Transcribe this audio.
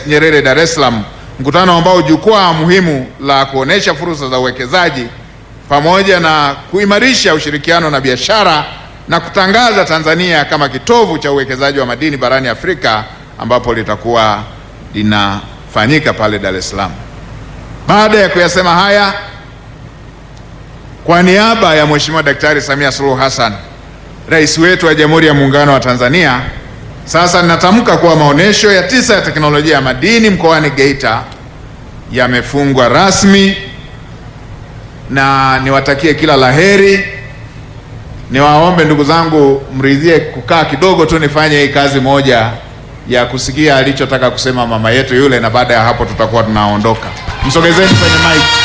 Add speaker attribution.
Speaker 1: Julius Nyerere Dar es Salaam, mkutano ambao jukwaa muhimu la kuonesha fursa za uwekezaji pamoja na kuimarisha ushirikiano na biashara na kutangaza Tanzania kama kitovu cha uwekezaji wa madini barani Afrika ambapo litakuwa linafanyika pale Dar es Salaam. Baada ya kuyasema haya, kwa niaba ya Mheshimiwa Daktari Samia Suluhu Hassan, Rais wetu wa Jamhuri ya Muungano wa Tanzania, sasa ninatamka kuwa maonesho ya tisa ya teknolojia ya madini mkoani Geita yamefungwa rasmi na niwatakie kila laheri. Niwaombe ndugu zangu, mridhie kukaa kidogo tu nifanye hii kazi moja ya kusikia alichotaka kusema mama yetu yule, na baada ya hapo tutakuwa tunaondoka. Msogezeni kwenye mic.